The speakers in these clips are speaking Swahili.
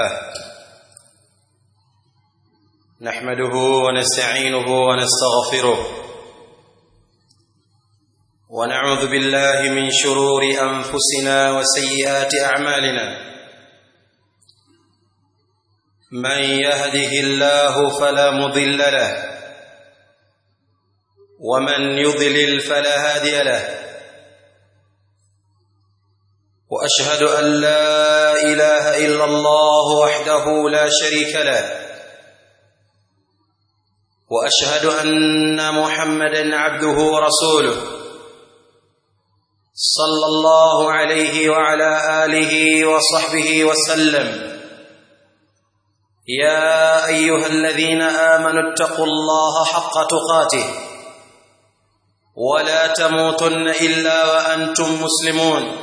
نحمده ونستعينه ونستغفره ونعوذ بالله من شرور انفسنا وسيئات اعمالنا من يهده الله فلا مضل له ومن يضلل فلا هادي له واشهد ان لا اله الا الله وحده لا شريك له واشهد ان محمدا عبده ورسوله صلى الله عليه وعلى اله وصحبه وسلم يا ايها الذين امنوا اتقوا الله حق تقاته ولا تموتن الا وانتم مسلمون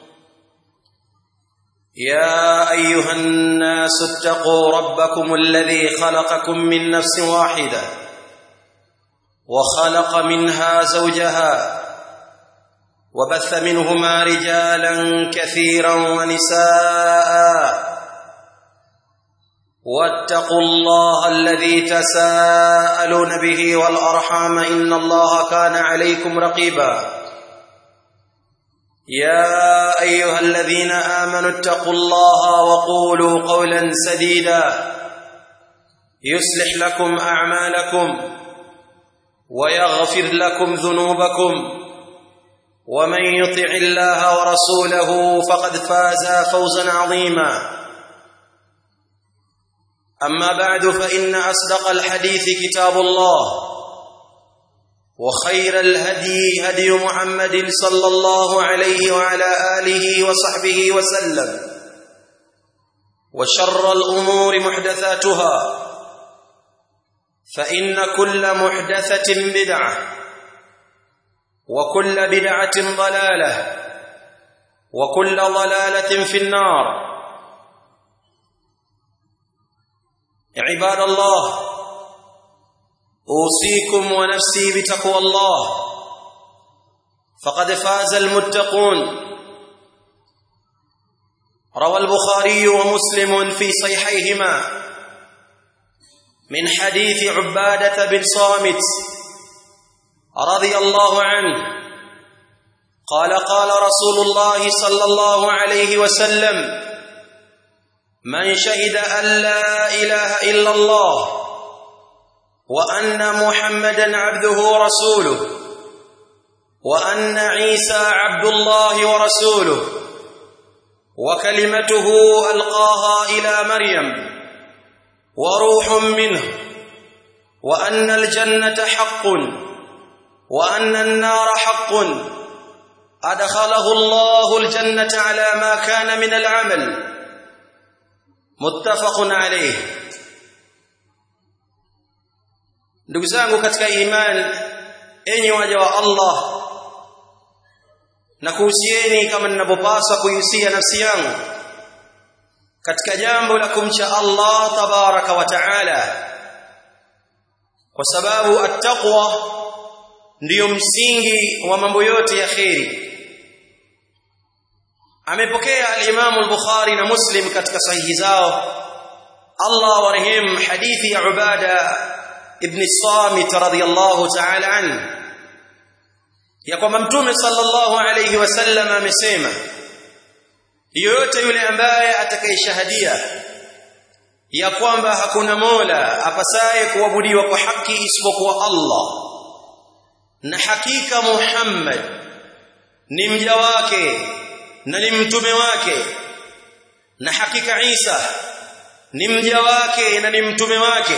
يا ايها الناس اتقوا ربكم الذي خلقكم من نفس واحده وخلق منها زوجها وبث منهما رجالا كثيرا ونساء واتقوا الله الذي تساءلون به والارحام ان الله كان عليكم رقيبا يا ايها الذين امنوا اتقوا الله وقولوا قولا سديدا يصلح لكم اعمالكم ويغفر لكم ذنوبكم ومن يطع الله ورسوله فقد فاز فوزا عظيما اما بعد فان اصدق الحديث كتاب الله وخير الهدي هدي محمد صلى الله عليه وعلى اله وصحبه وسلم وشر الامور محدثاتها فان كل محدثه بدعه وكل بدعه ضلاله وكل ضلاله في النار عباد الله اوصيكم ونفسي بتقوى الله فقد فاز المتقون روى البخاري ومسلم في صحيحيهما من حديث عباده بن صامت رضي الله عنه قال قال رسول الله صلى الله عليه وسلم من شهد ان لا اله الا الله وان محمدا عبده ورسوله وان عيسى عبد الله ورسوله وكلمته القاها الى مريم وروح منه وان الجنه حق وان النار حق ادخله الله الجنه على ما كان من العمل متفق عليه ndugu zangu katika imani enyi waja wa Allah na kuhusieni kama ninavyopaswa kuihusia nafsi yangu katika jambo la kumcha Allah tabaraka wa taala kwa sababu attaqwa ndiyo msingi wa mambo yote ya kheri amepokea al-Imam al-Bukhari na Muslim katika sahihi zao Allah warehemu hadithi ya Ubada ibn Samit radhiyallahu ta'ala anhu ya kwamba mtume sallallahu alayhi wasallam amesema yoyote yule ambaye atakayeshahadia ya kwamba hakuna mola apasaye kuabudiwa kwa haki isipokuwa Allah na hakika Muhammad ni mja wake na ni mtume wake na hakika Isa ni mja wake na ni mtume wake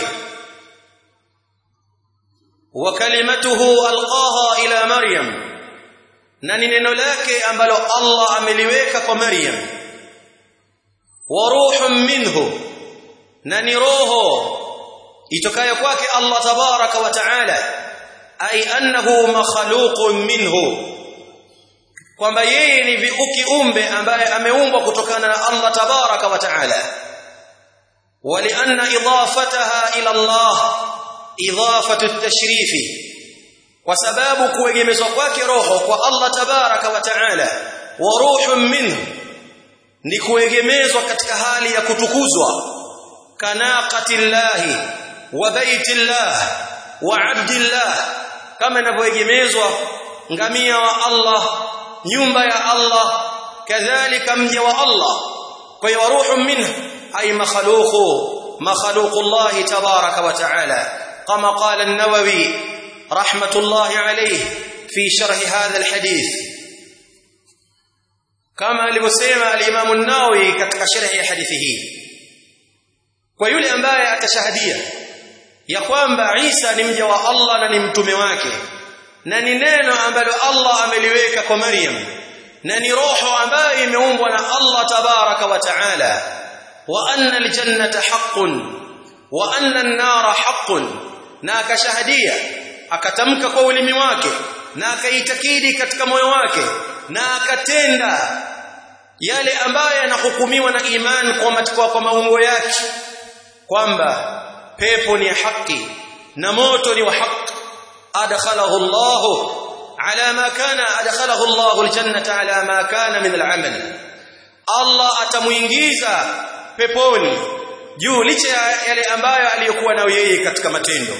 wa kalimatuhu alqaha ila maryam na ni neno lake ambalo Allah ameliweka kwa Maryam wa ruhun minhu na ni roho itokayo kwake Allah tabaraka wa taala ay annahu makhluqun minhu kwamba yeye ni kiumbe ambaye ameumbwa kutokana na Allah tabaraka wa taala ولأن إضافتها إلى الله إضافة التشريف وسباب kuegemezwa kwake roho kwa Allah tabaraka wa taala wa ruhun minhu ni kuegemezwa katika hali ya kutukuzwa kanaqatillahi wa baitillah wa abdillah kama inavyoegemezwa ngamia wa Allah nyumba ya Allah kadhalika mja wa Allah kwa hiyo ruhu minhu ay makhluqu makhluqu Allah tabaraka wa taala kama qala an-nawawi rahmatullahi alayhi fi sharh hadha al-hadith kama alivyosema al-Imam an-Nawawi katika sharhi ya hadithi hii kwa yule ambaye atashahadia ya kwamba Isa ni mja wa Allah na ni mtume wake na ni neno ambalo Allah ameliweka kwa Maryam na ni roho ambayo imeumbwa na Allah tabaraka wa taala wa anna aljannata haqqun wa anna an-nara haqqun na akashahadia akatamka kwa ulimi wake na akaitakidi katika moyo wake na akatenda yale ambayo yanahukumiwa na iman kwa matakwa kwa maungo yake kwamba pepo ni haki na moto ni wa haki adkhalahu Allah ala ma kana adkhalahu Allah aljannata ala ma kana min al'amal Allah atamuingiza peponi juu licha ya yale ambayo aliyokuwa nayo yeye katika matendo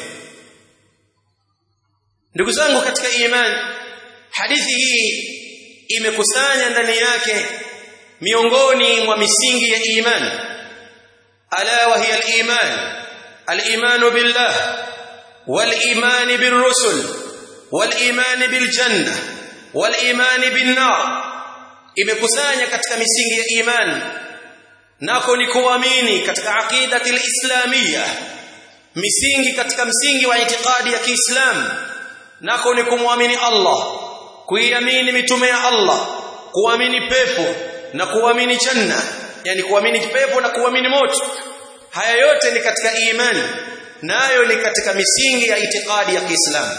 ndugu zangu katika imani hadithi hii imekusanya ndani yake miongoni mwa misingi ya imani ala wa hiya al-iman al-iman billah wal-iman bir-rusul wal-iman bil-janna wal-iman bin-nar imekusanya katika misingi ya imani nako ni kuamini katika aqidati al-islamiyya misingi katika msingi wa itikadi ya Kiislamu nako ni kumwamini Allah kuiamini mitume ya Allah kuamini pepo na kuamini janna yani kuamini pepo na kuamini moto haya yote ni katika imani nayo ni katika misingi ya itikadi ya Kiislamu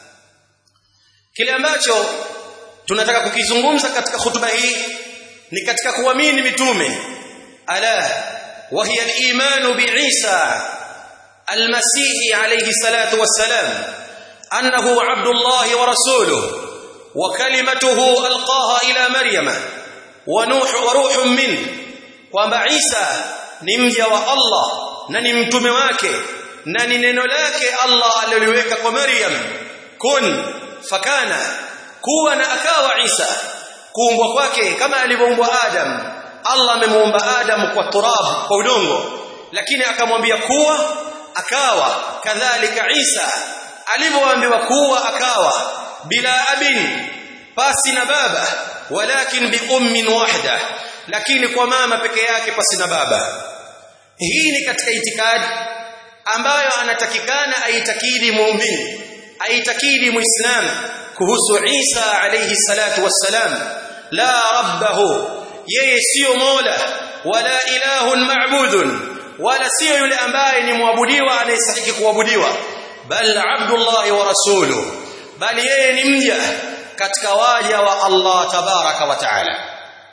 kile ambacho tunataka kukizungumza katika hutuba hii ni katika kuamini mitume ala wa hiya al-iman bi Isa al-Masih alayhi salatu wassalam annahu abdullah wa rasuluhu wa kalimatuhu alqaha ila maryama wa nuh wa ruhun min kwamba Isa ni mja wa Allah na ni mtume wake na ni neno lake Allah aliloliweka kwa Maryam kun fakana kuwa na akawa Isa kuumbwa kwake kama alivyoumbwa Adam Allah amemuumba Adam kwa turab kwa udongo lakini akamwambia kuwa akawa kadhalika Isa alivyoambiwa kuwa akawa bila abin pasi na baba walakin bi ummin wahda lakini kwa mama peke yake pasi na baba hii ni katika itikadi ambayo anatakikana aitakidi muumini aitakidi muislamu kuhusu Isa alayhi salatu wassalam la rabbahu yeye sio mola wala ilahun ma'budun wala sio yule ambaye ni muabudiwa anayestahili kuabudiwa bal abdullah wa rasuluhu bali yeye ni mja katika waja wa Allah tabaraka wa taala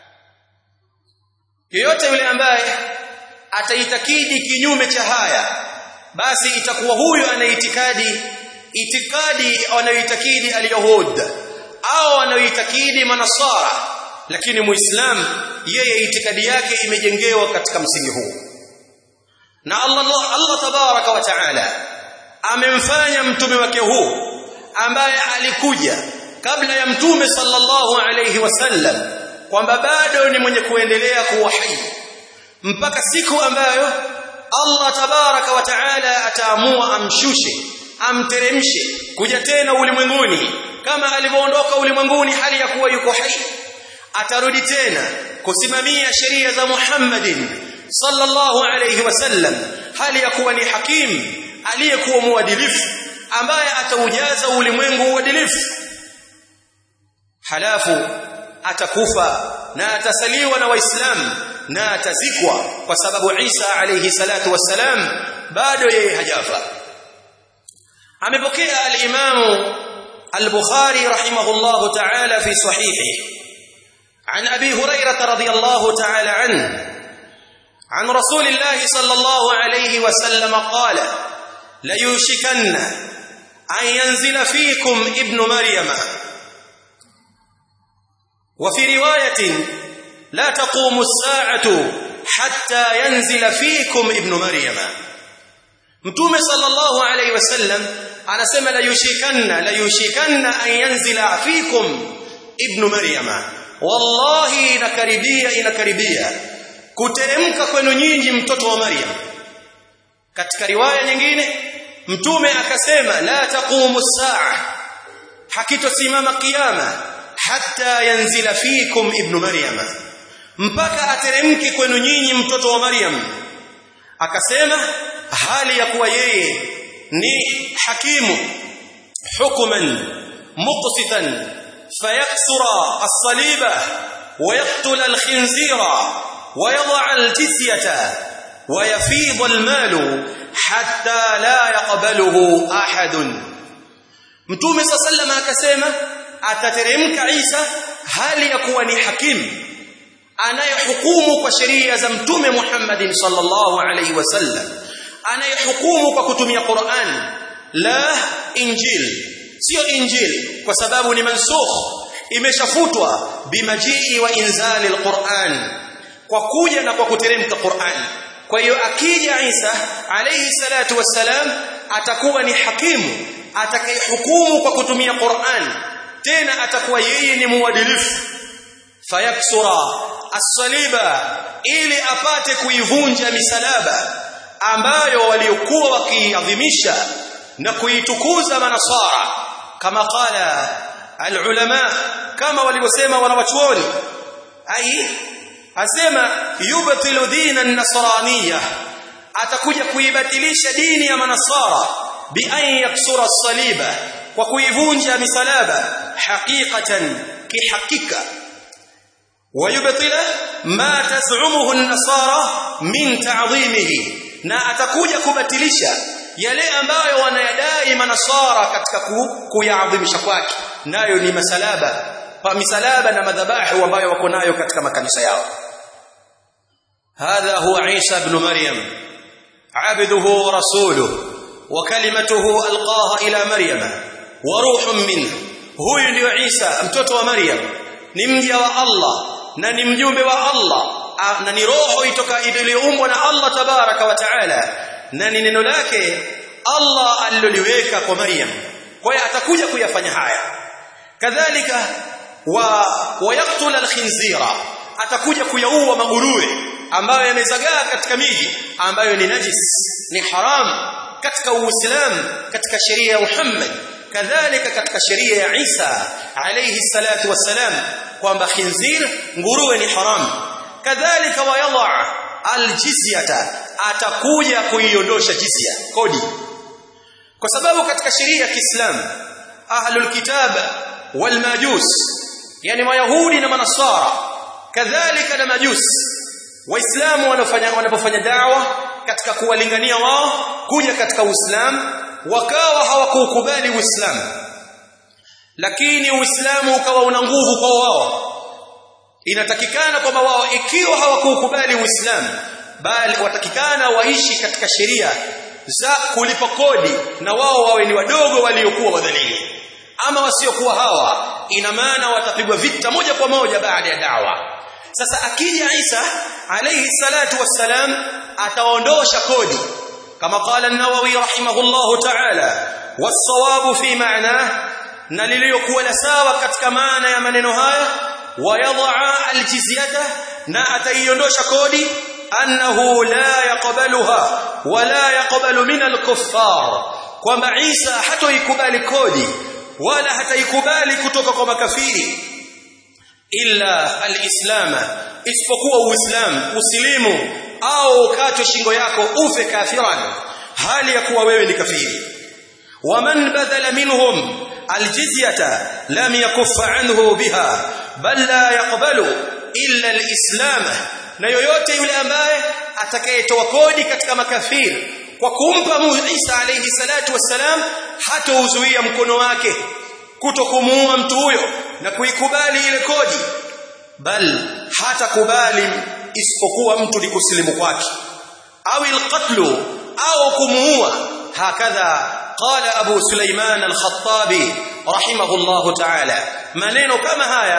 yeyote yule ambaye ataitakidi kinyume cha haya basi itakuwa huyu anaitikadi itikadi anayoitakidi alyahud au anayoitakidi manasara lakini muislam yeye itikadi yake imejengewa katika msingi huu na Allah Allah tabaraka wa taala amemfanya mtume wake huu ambaye alikuja kabla ya mtume sallallahu alayhi wasallam kwamba bado ni mwenye kuendelea kuwa hai mpaka siku ambayo Allah tabaraka wa taala ataamua amshushe amteremshe kuja tena ulimwenguni kama alivyoondoka ulimwenguni hali ya kuwa yuko hai atarudi tena kusimamia sheria za Muhammadin sallallahu alayhi wasallam hali ya kuwa ni hakim aliyekuwa muadilifu ambaye ataujaza ulimwengu uadilifu halafu atakufa na atasaliwa na waislamu na atazikwa kwa sababu Isa alayhi salatu wassalam bado yeye hajafa amepokea al-Imam al-Bukhari rahimahullahu ta'ala fi sahihi عن ابي هريره رضي الله تعالى عنه عن رسول الله صلى الله عليه وسلم قال ليوشكن ان ينزل فيكم ابن مريم وفي روايه la taqumu as-sa'atu hatta yanzila fikum ibn maryama mtume sallallahu alayhi wasallam anasema la yushikanna la yushikanna an yanzila fikum ibn maryama wallahi inakaribia inakaribia kuteremka kwenu nyinyi mtoto wa maryam katika riwaya nyingine mtume akasema la taqumu saa hakitosimama kiyama hatta yanzila fikum ibn maryama mpaka ateremke kwenu nyinyi mtoto wa maryam akasema hali ya kuwa yeye ni hakimu hukman muqsitan fayaksura as-saliba ويقتل الخنزير ويضع الجزية ويفيض المال حتى لا يقبله أحد متوم صلى الله عليه وسلم akasema atateremka Isa hali ya kuwa ni hakimu anayehukumu kwa sheria za mtume Muhammadin sallallahu alaihi wasallam anayehukumu kwa kutumia Qur'an la Injil sio Injil kwa sababu ni mansukh imeshafutwa bimajii wa inzali alquran kwa kuja na kwa kuteremka Qur'an kwa hiyo akija Isa alayhi salatu wassalam atakuwa ni hakimu atakayehukumu kwa kutumia Qur'an tena atakuwa yeye ni muadilifu fayaksura as-saliba ili apate kuivunja misalaba ambayo waliokuwa wakiadhimisha na kuitukuza manasara kama qala al-ulama kama walivyosema wanawachuoni ai asema yubtilu dina an-nasraniyya atakuja kuibatilisha dini ya manasara bi an yaksura as-saliba kwa kuivunja misalaba haqiqatan kihakika ويبطل ما تزعمه النصارى من تعظيمه na atakuja kubatilisha yale ambayo wanayadai manasara katika kuyaadhimisha kwake nayo ni masalaba pa misalaba na madhabahu ambayo wako nayo katika makanisa yao hadha huwa Isa ibn Maryam abduhu wa rasuluhu wa kalimatuhu alqaha ila Maryama wa ruhun minhu huyu ndio Isa mtoto wa Maryam ni mja wa Allah na ni mjumbe wa Allah na ni roho itoka iliyoumbwa na Allah tabaraka wa taala na ni neno lake Allah aliloliweka kwa Maryam kwa hiyo atakuja kuyafanya haya kadhalika wa wayaqtul alkhinzira atakuja kuyaua maguruwe ambayo yamezagaa katika miji ambayo ni najis ni haram katika uislamu katika sheria ya Muhammad kadhalika katika sheria ya Isa alayhi salatu wassalam kwamba khinzir nguruwe ni haram kadhalika wayadha aljizyata atakuja kuiondosha jizya kodi kwa sababu katika sheria ya Kiislamu ahlul kitab wal majus yani mayahudi na manasara kadhalika na majus waislamu wanafanya wanapofanya da'wa katika kuwalingania wao kuja katika uislamu wakawa hawakukubali uislamu lakini uislamu ukawa una nguvu kwa wao inatakikana kwamba wao ikiwa hawakukubali uislamu bali watakikana waishi katika sheria za kulipa kodi na wao wawe ni wadogo waliokuwa wadhalili ama wasiokuwa hawa ina maana watapigwa vita moja kwa moja baada ya dawa sasa akija Isa alayhi salatu wassalam ataondosha kodi kama qala an-Nawawi rahimahullahu ta'ala was-sawabu fi ma'na na lililokuwa la sawa katika maana ya maneno haya wayadha al-jizyata na ataiondosha kodi annahu la yaqbaluha wala yaqbalu min al-kuffar kwamba Isa hatoikubali kodi wala hataikubali kutoka kwa makafiri illa al-islam isipokuwa uislamu usilimu au ukatwe shingo yako ufe kafiran hali ya kuwa wewe ni kafiri waman badala minhum aljizyata lam yakuffa anhu biha bal la yaqbalu illa alislam na yoyote yule ambaye atakayetoa kodi katika makafiri kwa kumpa Isa alayhi salatu wassalam hatauzuia mkono wake kutokumuua mtu huyo na kuikubali ile kodi bal hatakubali isipokuwa mtu ni kusilimu kwake au alqatlu au kumuua hakadha qala abu sulaiman al-khattabi rahimahullah ta'ala maneno kama haya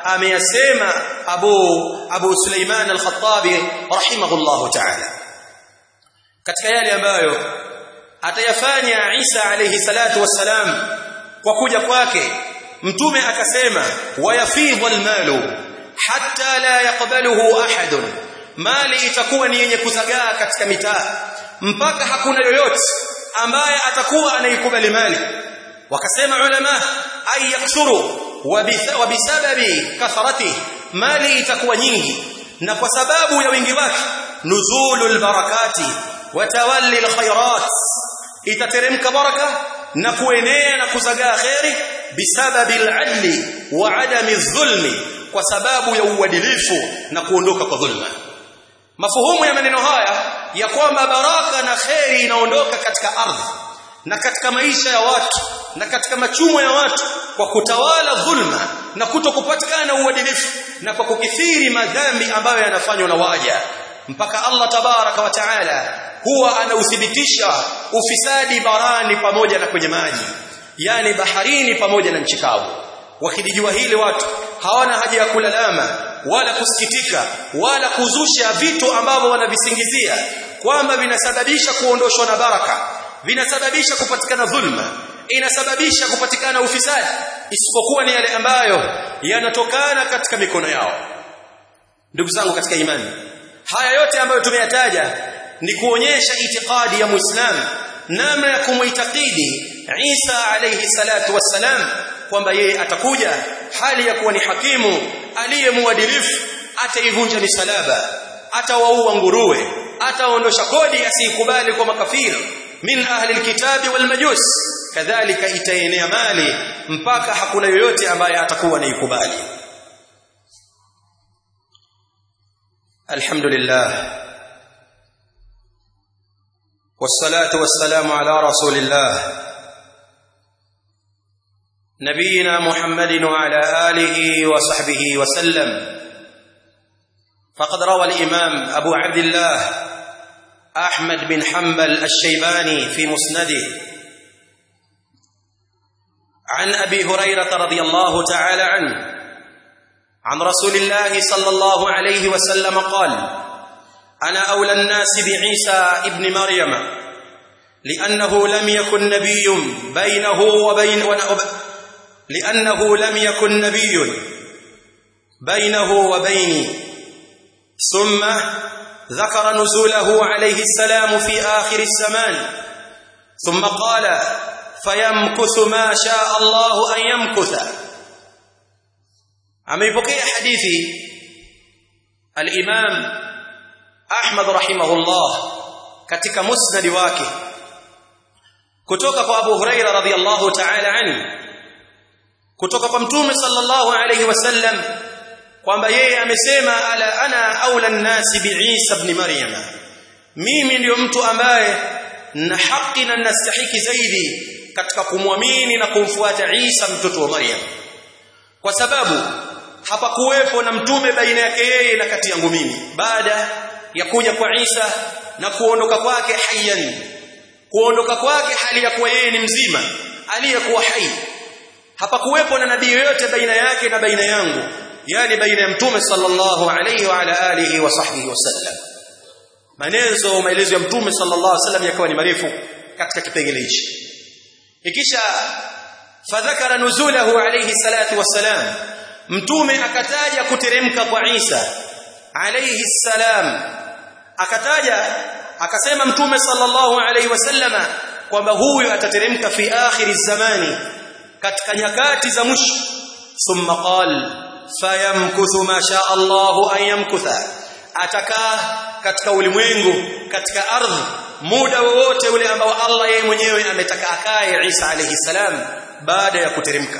ameyasema Abu Abu Suleiman al-Khattabi rahimahullahu ta'ala katika yale ambayo atayafanya Isa alayhi salatu wassalam kwa kuja kwake mtume akasema wayafidhu almalu hatta la yaqbaluhu ahadun mali itakuwa ni yenye kuzagaa katika mitaa mpaka hakuna yoyote ambaye atakuwa anaikubali mali wakasema ulama ay yaksuru wa bisababi kathrati mali itakuwa nyingi na kwa sababu ya wingi wake nuzulul barakati wa tawalli alkhairat itateremka baraka na kuenea na kuzagaa khairi bisababi aladli wa adami dhulmi kwa sababu ya uadilifu na kuondoka kwa dhulma mafuhumu ya maneno haya ya kwamba baraka na kheri inaondoka katika ardhi na katika maisha ya watu na katika machumo ya watu kwa kutawala dhulma na kutokupatikana uadilifu na kwa kukithiri madhambi ambayo yanafanywa na waja mpaka Allah tabaraka wa taala huwa anauthibitisha ufisadi barani pamoja na kwenye maji yani baharini pamoja na nchi kavu wakilijua hili watu hawana haja ya kulalama wala kusikitika wala kuzusha vitu ambavyo wanavisingizia kwamba vinasababisha kuondoshwa na baraka vinasababisha kupatikana dhulma inasababisha kupatikana ufisadi isipokuwa ni yale ambayo yanatokana katika mikono yao ndugu zangu katika imani haya yote ambayo tumeyataja ni kuonyesha itikadi ya muislamu namna ya kumuitakidi Isa alayhi salatu wassalam kwamba yeye atakuja hali ya kuwa ni hakimu aliyemuadilifu ataivunja misalaba atawaua nguruwe ataondosha kodi asikubali kwa makafiri min ahli alkitabi walmajus kadhalika itaenea mali mpaka hakuna yoyote ambaye atakuwa naikubali alhamdulillah والصلاه والسلام على رسول الله نبينا محمد وعلى اله وصحبه وسلم فقد روى الامام ابو عبد الله احمد بن حنبل الشيباني في مسنده عن ابي هريره رضي الله تعالى عنه عن رسول الله صلى الله عليه وسلم قال انا اولى الناس بعيسى ابن مريم لانه لم يكن نبي بينه وبين لانه لم يكن نبي بينه وبيني ثم ذكر نزوله عليه السلام في آخر الزمان ثم قال فيمكث ما شاء الله أن يمكث ameipokea hadithi al-Imam Ahmad rahimahullah katika musnad wake kutoka kwa Abu Huraira radhiyallahu ta'ala anhu kutoka kwa Mtume sallallahu alayhi wasallam kwamba yeye amesema ala ana aula nnasi biisa ibn maryam mimi ndiyo mtu ambaye na haki na nastahiki zaidi katika kumwamini na kumfuata Isa mtoto wa Maryam kwa sababu hapakuwepo na mtume baina yake yeye na kati yangu mimi baada ya kuja kwa Isa na kuondoka kwake hayyan kuondoka kwake hali ya kuwa yeye ni mzima aliyekuwa hai hapakuwepo na nabii yoyote baina yake na baina yangu yani baina ya mtume sallallahu alayhi wa ala alihi wa sahbihi wasallam maelezo maelezo ya mtume sallallahu alayhi wasallam yakawa ni marefu katika kipengele hichi ikisha fadhakara nuzulahu alayhi salatu wassalam mtume akataja kuteremka kwa Isa alayhi salam akataja akasema mtume sallallahu alayhi wasallama kwamba huyu atateremka fi akhiri zamani katika nyakati za mwisho thumma qala fayamkuthu ma sha Allahu an yamkutha atakaa katika ulimwengu katika ardhi muda wowote ule ambao Allah yeye mwenyewe ametaka akae Isa alayhi salam baada ya kuteremka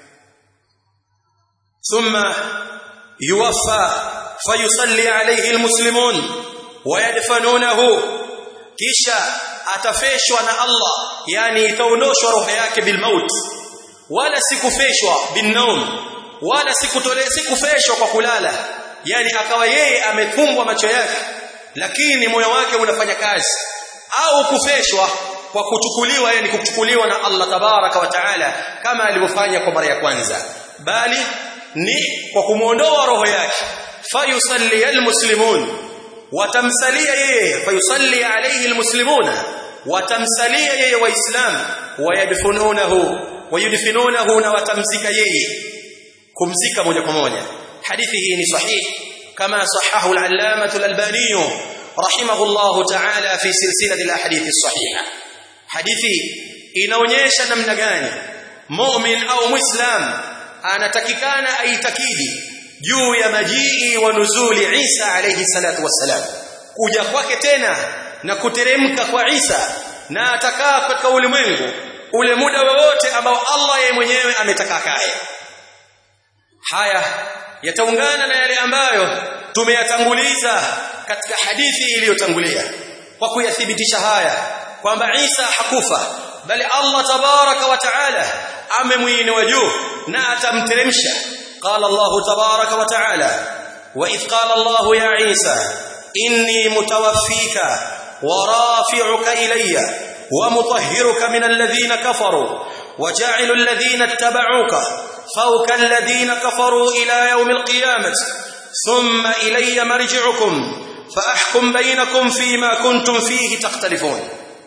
thumma yuwaffa fayusalli alayhi almuslimun wayadfanunahu kisha atafeshwa na Allah yani itaondoshwa roho yake bilmaut wala sikufeshwa binnaum wala sikutole sikufeshwa kwa kulala yani akawa yeye amefumbwa macho yake lakini moyo wake unafanya kazi au kufeshwa kwa kuchukuliwa yani kuchukuliwa na Allah tabaraka wa taala kama alivyofanya kwa mara ya kwanza bali ni kwa kumuondoa roho yake fayusalli almuslimun watamsalia yeye fayusalli alayhi almuslimuna watamsalia yeye waislamu wayadfununahu wayudfinunahu na watamzika yeye kumzika moja kwa moja hadithi hii ni sahihi kama sahahu al-allamah al-albani rahimahullah ta'ala fi silsilati al-ahadith as-sahiha hadithi inaonyesha namna gani mu'min au muislam anatakikana aitakidi juu ya majii wa nuzuli Isa alayhi salatu wassalam kuja kwake tena na kuteremka kwa Isa na atakaa katika ulimwengu ule muda wowote ambao Allah yeye mwenyewe ametaka kae haya yataungana na yale ambayo tumeyatanguliza katika hadithi iliyotangulia kwa kuyathibitisha haya kwamba Isa hakufa bali Allah tabaraka wa taala amemuinua juu na atamteremsha qala Allah tabaraka wa taala wa idh qala Allah ya Isa inni mutawaffika wa rafi'uka ilayya wa mutahhiruka min alladhina kafaru وجاعل الذين اتبعوك فوق الذين كفروا إلى يوم القيامة ثم إلي مرجعكم فأحكم بينكم فيما كنتم فيه تختلفون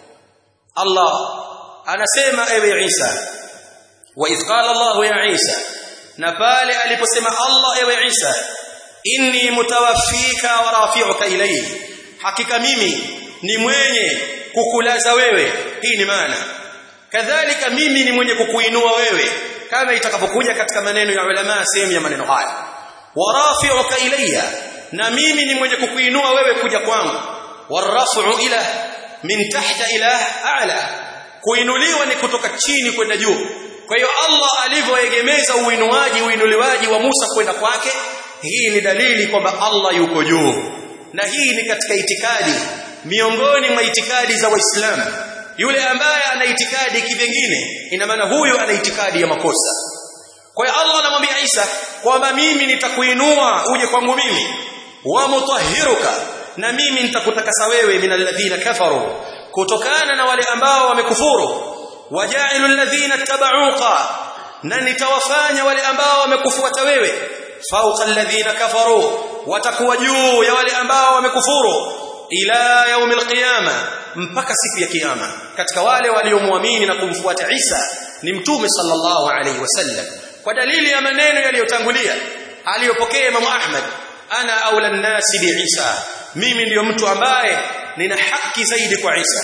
الله أنا سيما أبي عيسى وإذ قال الله يا عيسى نبالي ألي سيما الله أبي عيسى إني متوفيك ورافعك إليه حقيقة ميمي ni mwenye kukulaza wewe hii ni maana kadhalika mimi ni mwenye kukuinua wewe kama itakapokuja katika maneno ya ulama sehemu ya maneno haya warafi'uka ilayya na mimi ni mwenye kukuinua wewe kuja kwangu waraf'u ila min tahta ila a'la kuinuliwa ni kutoka chini kwenda juu kwa hiyo Allah alivyoegemeza uinuaji uinuliwaji wa Musa kwenda kwake hii ni dalili kwamba Allah yuko juu na hii ni katika itikadi miongoni mwa itikadi za waislamu yule ambaye ana itikadi kivingine ina maana huyo ana itikadi ya makosa kwa hiyo Allah anamwambia Isa kwamba mimi nitakuinua uje kwangu mimi wa mutahhiruka na mimi nitakutakasa wewe minalladhina kafaru kutokana na wale ambao wamekufuru wajailul ladhina tabauka na nitawafanya wale ambao wamekufuata wewe fauqa alladhina kafaru watakuwa juu ya wale ambao wamekufuru ila yaumil qiyama mpaka siku ya kiyama katika wale waliomwamini na kumfuata Isa ni mtume sallallahu alaihi wasallam kwa dalili ya maneno yaliyotangulia aliyopokea Imam Ahmad ana aula nasi bi Isa mimi ndiyo mtu ambaye nina haki zaidi kwa Isa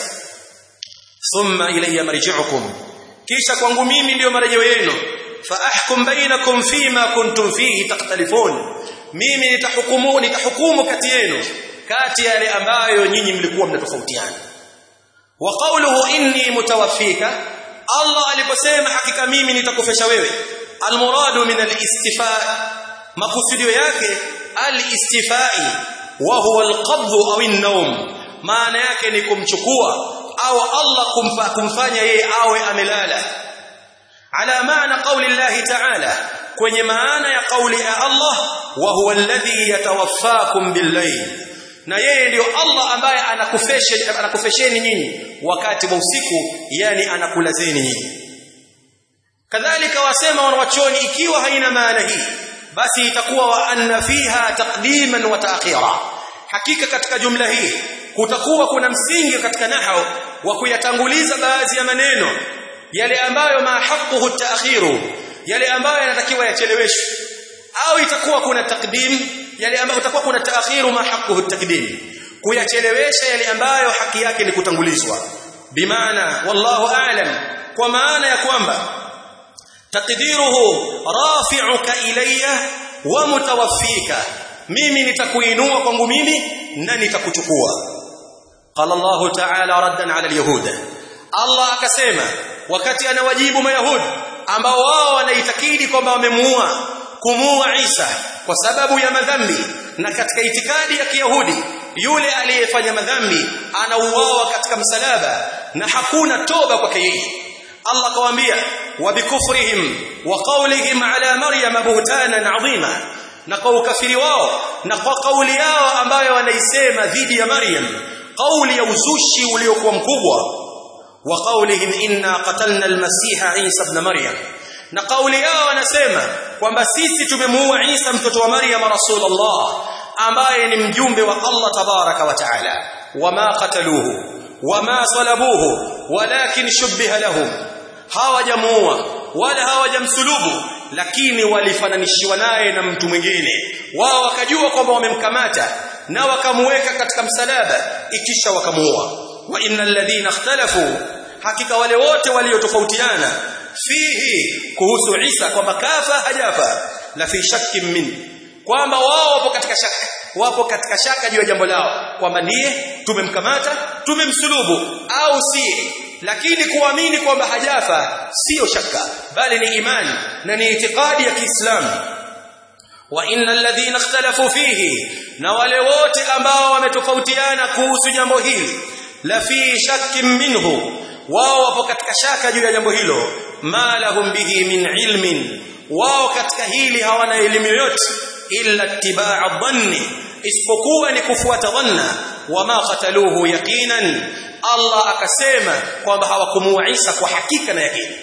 thumma ilayya marji'ukum kisha kwangu mimi ndiyo marejeo yenu fa ahkum bainakum fima kuntum fihi takhtalifun mimi nitahukumu nitahukumu kati yenu kati yale ambayo nyinyi mlikuwa mnatofautiana wa qawluhu inni mutawaffika Allah aliposema hakika mimi nitakufesha wewe almuradu min alistifa makusudio yake alistifai wa huwa alqabd au an-nawm maana yake ni kumchukua au Allah kumfa, kumfanya yeye awe amelala ala maana qawli Allah ta'ala kwenye maana ya kauli ya Allah wa huwa alladhi yatawaffakum bil-layl na yeye ndiyo Allah ambaye anakufesheni anakufesheni nyinyi wakati wa usiku yani anakulazeni nyinyi kadhalika wasema wanawachoni ikiwa haina maana hii basi itakuwa wa anna fiha taqdiman wa ta'khira hakika katika jumla hii kutakuwa kuna msingi katika nahau wa kuyatanguliza baadhi ya maneno yale ambayo ma haqquhu ta'khiru yale ambayo yanatakiwa yacheleweshwe au itakuwa kuna takdim yale ambayo utakuwa kuna taakhiru ma haqquhu takdim kuyachelewesha yale ambayo haki yake ni kutangulizwa bimaana wallahu a'lam kwa maana ya kwamba taqdiruhu rafi'uka ilayya wa mutawaffika mimi nitakuinua kwangu mimi na nitakuchukua qala Allah ta'ala raddan 'ala al-yahud Allah akasema wakati anawajibu mayahudi ambao wao wanaitakidi kwamba wamemuua kumuua Isa kwa sababu ya madhambi na katika itikadi ya Kiyahudi yule aliyefanya madhambi anauawa katika msalaba na hakuna toba kwake yeye Allah akawaambia wa bikufrihim wa qawlihim ala maryam buhtanan adhima na kwa ukafiri wao na kwa kauli yao ambayo wanaisema dhidi ya Maryam kauli ya uzushi uliokuwa mkubwa wa qawlihim inna qatalna al-masiha Isa ibn Maryam na kauli yao wanasema kwamba sisi tumemuua Isa mtoto wa Maryam Rasulullah ambaye ni mjumbe wa Allah tabaraka wa taala wama qataluhu wama salabuhu walakin shubbiha lahum hawajamuua wala hawajamsulubu lakini walifananishiwa naye na mtu mwingine wao wakajua kwamba wamemkamata na wakamuweka katika msalaba ikisha wakamuua wa innal ladhina ikhtalafu hakika wale wote waliotofautiana fihi kuhusu Isa kwamba kafa hajafa la fi shakkin min kwamba wao wapo katika shaka wapo katika shaka juu ya jambo lao kwamba ndiye tumemkamata tumemsulubu au si lakini kuamini kwamba hajafa sio shaka bali ni imani na ni itikadi ya Kiislamu wa innal ladhina ikhtalafu fihi na wale wote ambao wametofautiana kuhusu jambo hili la fi shakkin minhu wao wapo katika shaka juu ya jambo hilo ma lahum bihi min ilmin wao katika hili hawana elimu yoyote illa ittiba'a dhanni isipokuwa ni kufuata dhanna wama qataluhu yaqinan Allah akasema kwamba hawakumuua Isa kwa hakika na yakini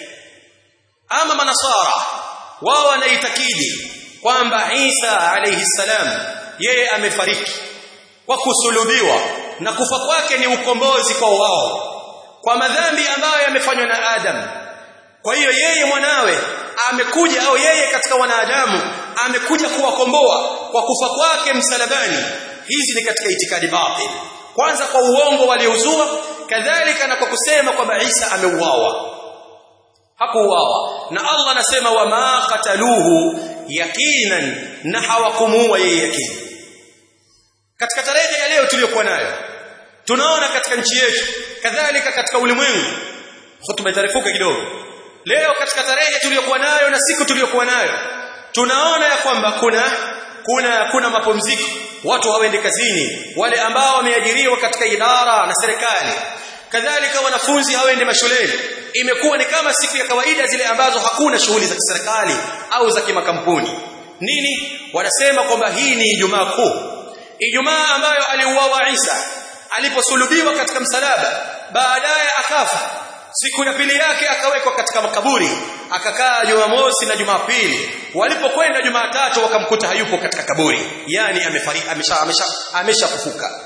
ama manasara wao wanaitakidi kwamba Isa alayhi salam yeye amefariki kwa kusulubiwa na kufa kwake ni ukombozi kwa wao kwa madhambi ambayo yamefanywa na Adam kwa hiyo yeye mwanawe amekuja au yeye katika wanadamu amekuja kuwakomboa kwa kufa kwake msalabani hizi ni katika itikadi batil kwanza kwa uongo waliouzua kadhalika na kwa kusema kwamba Isa ameuawa hakuuawa na Allah anasema wama qataluhu yaqinan na hawakumuua yeye yakini katika tarehe ya leo tuliyokuwa nayo tunaona katika nchi yetu kadhalika katika ulimwengu hotuba itarefuka kidogo leo katika tarehe tuliyokuwa nayo na siku tuliyokuwa nayo tunaona ya kwamba kuna kuna kuna mapumziko watu hawaendi kazini wale ambao wameajiriwa katika idara na serikali kadhalika wanafunzi hawaendi mashuleni imekuwa ni kama siku ya kawaida zile ambazo hakuna shughuli za kiserikali au za kimakampuni nini wanasema kwamba hii ni Ijumaa kuu Ijumaa ambayo aliuawa Isa aliposulubiwa katika msalaba baadaye akafa siku ya pili yake akawekwa katika makaburi akakaa Jumamosi na Jumapili walipokwenda Jumatatu wakamkuta hayupo katika kaburi yani amefariki amesha amesha ameshafufuka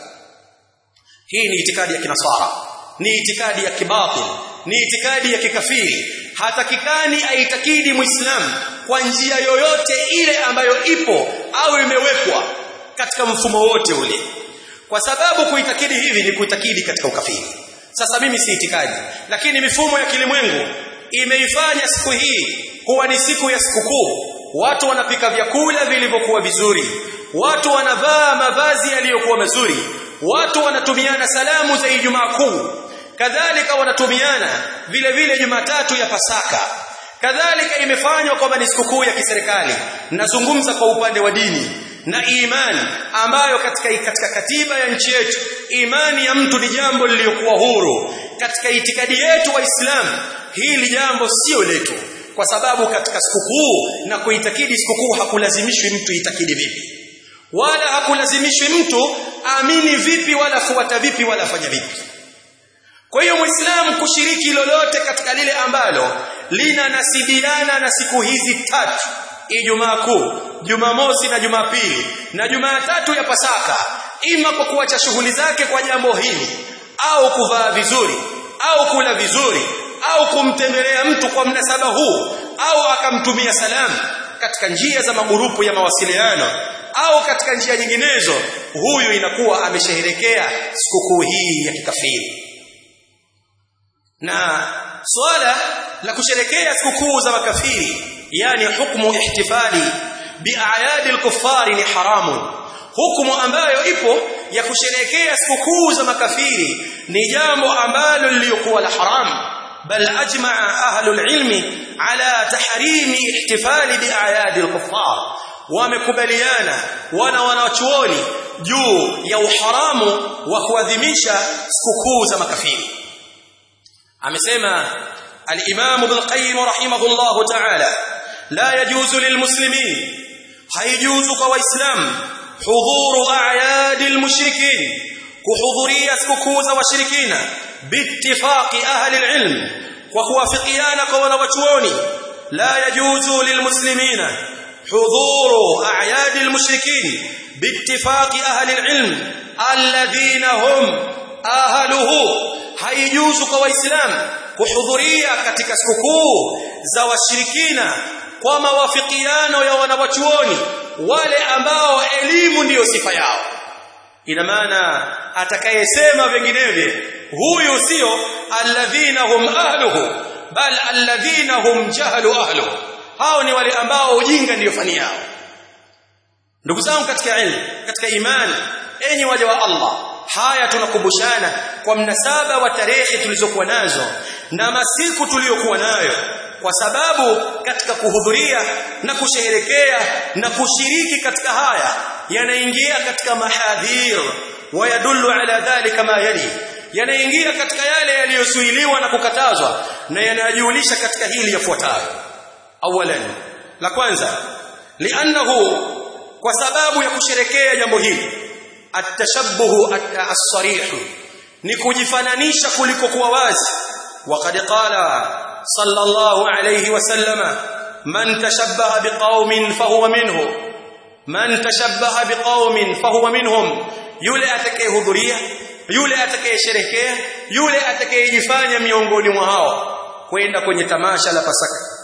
hii ni itikadi ya kinasara ni itikadi ya kibatil ni itikadi ya kikafiri hatakikani aitakidi muislamu kwa njia yoyote ile ambayo ipo au imewekwa katika mfumo wote ule kwa sababu kuitakidi hivi ni kuitakidi katika ukafiri sasa mimi si itikadi lakini mifumo ya kilimwengu imeifanya siku hii kuwa ni siku ya sikukuu watu wanapika vyakula vilivyokuwa vizuri watu wanavaa mavazi yaliyokuwa mazuri watu wanatumiana salamu za Ijumaa kuu kadhalika wanatumiana vile vile Jumatatu ya Pasaka kadhalika imefanywa kwamba ni sikukuu ya kiserikali nazungumza kwa upande wa dini na imani ambayo katika katika katiba ya nchi yetu imani ya mtu ni jambo lililokuwa huru katika itikadi yetu waislamu hili jambo sio letu kwa sababu katika sikukuu na kuitakidi sikukuu hakulazimishwi mtu itakidi vipi wala hakulazimishwi mtu amini vipi wala fuata vipi wala fanya vipi kwa hiyo muislamu kushiriki lolote katika lile ambalo linanasibiana na siku hizi tatu Ijumaa kuu, Jumamosi na Jumapili na Jumatatu ya Pasaka, ima kwa kuacha shughuli zake kwa jambo hili au kuvaa vizuri au kula vizuri au kumtembelea mtu kwa mnasaba huu au akamtumia salamu katika njia za magurupu ya mawasiliano au katika njia nyinginezo, huyu inakuwa amesherehekea sikukuu hii ya kikafiri. Na swala la kusherekea sikukuu za makafiri yani hukumu ihtifali biayadi al-kuffari ni haramu hukumu ambayo ipo ya kusherekea sikukuu za makafiri ni jambo ambalo liliokuwa la haramu bal ajmaa ahlul ilmi ala tahrimi ihtifali biayadi al-kuffar wamekubaliana wana wanachuoni juu ya uharamu wa kuadhimisha sikukuu za makafiri amesema al-imam ibn qayyim rahimahullah ta'ala لا يجوز للمسلمين هيجوز كواسلام حضور اعياد المشركين كحضوريه سكوكوز وشركين باتفاق اهل العلم وكوافقيانا كونوچوني لا يجوز للمسلمين حضور أعياد المشركين باتفاق أهل العلم الذين هم أهله haijuzu kwa waislamu kuhudhuria katika sikukuu za washirikina kwa mawafikiano ya wanawachuoni wale ambao elimu ndiyo sifa yao ina maana atakayesema vinginevyo huyu sio alladhina hum ahluhu bal alladhina hum jahlu ahluhu hao ni wale ambao ujinga ndiyo fani yao ndugu zangu katika ilmu katika imani enyi waja wa Allah haya tunakumbushana kwa mnasaba wa tarehe tulizokuwa nazo na masiku tuliyokuwa nayo kwa sababu katika kuhudhuria na kusherehekea na kushiriki katika haya yanaingia katika mahadhir wayadullu ala dhalika ma yali yanaingia katika yale yaliyosuiliwa na kukatazwa na yanajulisha katika hili yafuatayo awalan la kwanza li'annahu kwa sababu ya kusherekea jambo hili atashabbuhu as-sarih ni kujifananisha kuliko kuwa wazi waqad qala sallallahu alayhi wasallama man tashabbaha biqaumin fahuwa minhu man tashabbaha biqaumin fahuwa minhum yule atakayehudhuria yule atakayesherekea yule atakayejifanya miongoni mwa hao kwenda kwenye tamasha la Pasaka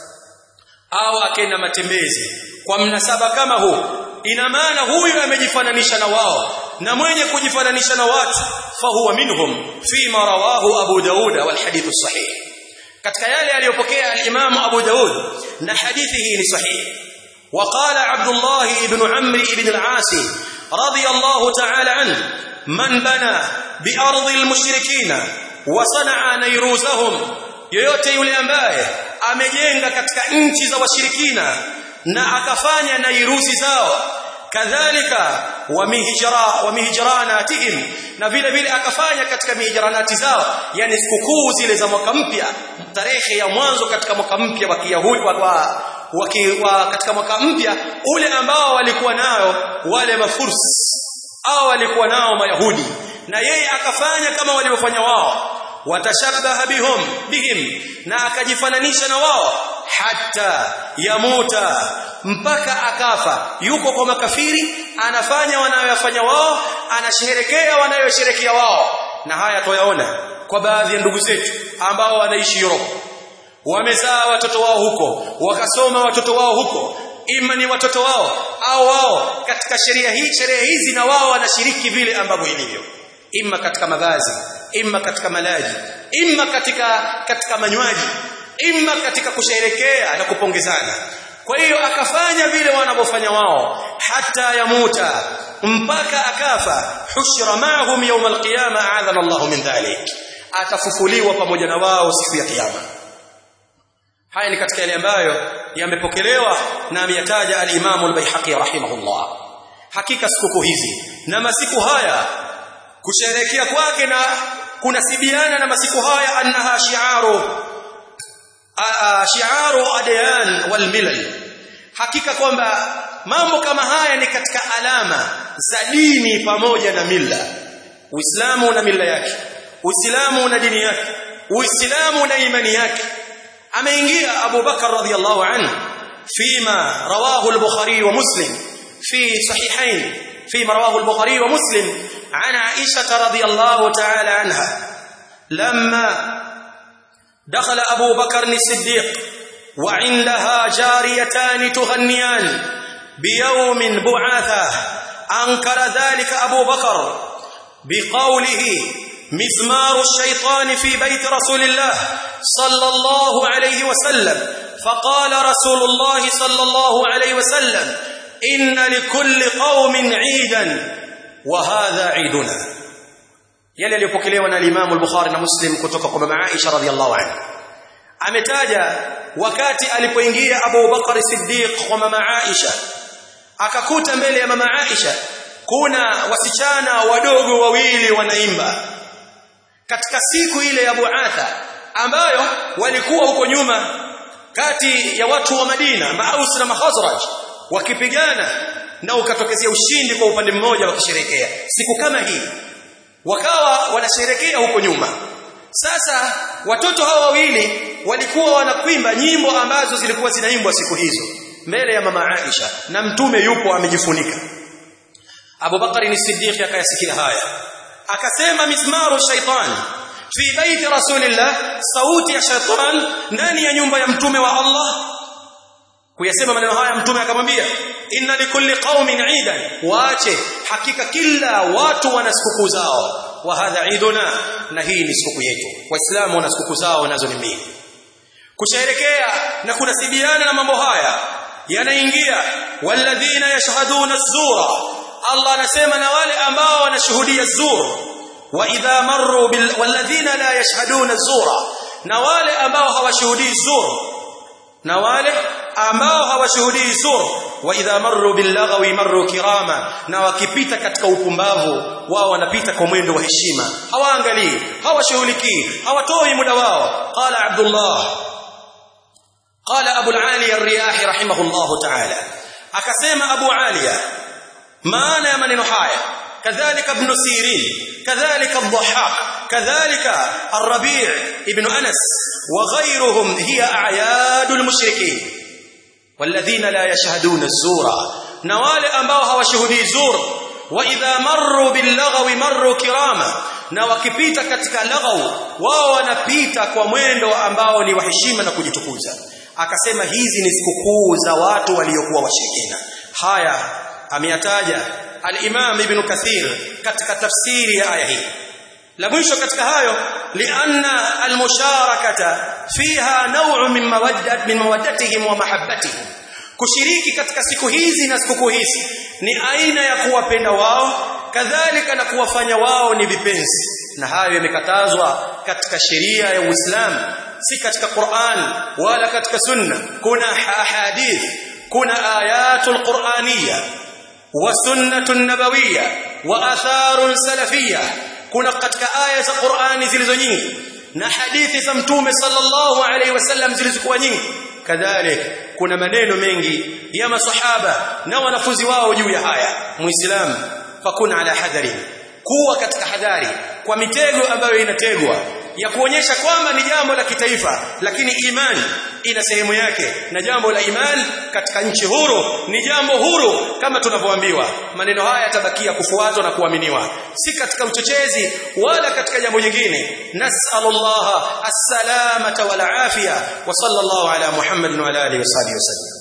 au akenda matembezi kwa mnasaba kama huu ina maana huyu amejifananisha na wao na mwenye kujifananisha na watu fahuwa minhum fima rawahu Abu Daud wal hadithu sahih katika yale aliyopokea al-Imam Abu Daud na hadithi hii ni sahihi وقال عبد الله بن عمرو بن العاص رضي الله تعالى عنه من بنى بأرض المشركين وصنع نيروزهم yoyote yule ambaye amejenga katika nchi za washirikina na akafanya nairuzi zao kadhalika wa mihijra wa mihijranatihim na vile vile akafanya katika mihijranati zao yani sikukuu zile za mwaka mpya tarehe ya mwanzo katika mwaka mpya wa Kiyahudi wa, wa, wa katika mwaka mpya ule ambao walikuwa nao wale mafurs au walikuwa nao mayahudi na yeye akafanya kama walivyofanya wao watashabaha bihum bihim na akajifananisha na wao hata yamuta mpaka akafa yuko kwa makafiri anafanya wanayofanya wao anasherekea wanayosherekea wao na haya toyaona kwa baadhi ya ndugu zetu ambao wanaishi Europe wamezaa watoto wao huko wakasoma watoto wao huko ima ni watoto wao au wao katika sheria hii sheria hizi na wao wanashiriki vile ambavyo ilivyo ima katika mavazi ima katika malaji ima katika katika manywaji ima katika kusherekea na kupongezana kwa hiyo akafanya vile wanavyofanya wao hata yamuta mpaka akafa hushra ma'hum yawm alqiyama a'adana Allah min dhalik atafufuliwa pamoja na wao siku ya kiyama haya ni katika yale ambayo yamepokelewa na ameyataja al-Imam al-Baihaqi rahimahullah hakika siku hizi na masiku haya kusherekea kwake na kunasibiana na masiku haya annaha shi'aru shi'aru adyan wal milal hakika kwamba mambo kama haya ni katika alama za dini pamoja na mila uislamu na mila yake uislamu na dini yake uislamu na imani yake ameingia Abu Bakar radhiyallahu anhu fima rawahu al-Bukhari wa Muslim fi sahihain فيما رواه البخاري ومسلم عن عائشة رضي الله تعالى عنها لما دخل أبو بكر الصديق وعندها جاريتان تغنيان بيوم بعاثة أنكر ذلك أبو بكر بقوله مزمار الشيطان في بيت رسول الله صلى الله عليه وسلم فقال رسول الله صلى الله عليه وسلم إن لكل قوم عيدا وهذا عيدنا yale yaliyopokelewa na Imam al-Bukhari na Muslim kutoka kwa mama Aisha radhiallahu anha ametaja wakati alipoingia Abu Bakar Siddiq kwa mama Aisha akakuta mbele ya mama Aisha kuna wasichana wadogo wawili wanaimba katika siku ile ya Buatha ambayo walikuwa huko nyuma kati ya watu wa Madina Maus na Mahazraj wakipigana na ukatokezea ushindi kwa upande mmoja wakisherekea siku kama hii wakawa wanasherekea huko nyuma sasa watoto hawa wawili walikuwa wanakwimba nyimbo ambazo zilikuwa zinaimbwa siku hizo mbele ya mama Aisha na mtume yupo amejifunika Abu Bakari ni Siddiq akayasikia haya akasema mismaru shaitani fi baiti rasulillah sauti ya shaitan ndani ya nyumba ya mtume wa Allah kuyasema maneno haya mtume akamwambia inna likulli qaumin eidan waache hakika kila watu wana sikukuu zao wa hadha iduna na hii ni siku yetu waislamu wana sikukuu zao nazo ni mbili kusherekea na kunasibiana na mambo haya yanaingia walladhina yashhaduna az-zura Allah anasema na wale ambao wanashuhudia zur wa idha marru bil walladhina la yashhaduna az-zura na wale ambao hawashuhudii zur na wale ambao hawashuhudii zur wa idha marru bil lagwi marru kirama na wakipita katika upumbavu wao wanapita kwa mwendo wa heshima hawaangalii hawashughulikii hawatoi muda wao qala abdullah qala abu al-ali ar-riyah rahimahullah ta'ala akasema abu aliya maana ya maneno haya kadhalika ibn sirin kadhalika ad-dhahhak kadhalika ar-rabi' ibn anas wa ghayruhum hiya a'yadul mushrikeen والذين لا يشهدون الزور na wale ambao hawashuhudii zur wa idha marru billagwi marru kirama na wakipita katika laghaw wao wanapita kwa mwendo ambao ni wa heshima na kujitukuza akasema hizi ni sikukuu za watu waliokuwa washirikina haya ameyataja al-Imam Ibn Kathir katika tafsiri ya aya hii la mwisho katika hayo lianna almusharakata fiha naw'u min mawaddat min mawaddatihim wa mahabbatihim kushiriki katika siku hizi na siku hizi ni aina ya kuwapenda wao kadhalika na kuwafanya wao ni vipenzi na hayo yamekatazwa katika sheria ya Uislamu si katika Qur'an wala katika sunna kuna ahadith kuna ayatul qur'aniyya wa sunnatun nabawiyya wa atharun salafiyya kuna katika aya za Qur'ani zilizo nyingi na hadithi za mtume sallallahu alaihi wasallam zilizokuwa nyingi kadhalika kuna maneno mengi ya masahaba na wanafunzi wao juu ya haya muislamu fakuna ala hadari kuwa katika hadhari kwa mitego ambayo inategwa ya kuonyesha kwamba ni jambo la kitaifa lakini imani ina sehemu yake na jambo la imani katika nchi huru ni jambo huru kama tunavyoambiwa maneno haya yatabakia kufuatwa na kuaminiwa si katika uchochezi wala katika jambo jingine nasallallahu as-salamata wal afia wa sallallahu ala muhammad wa ala alihi wasallam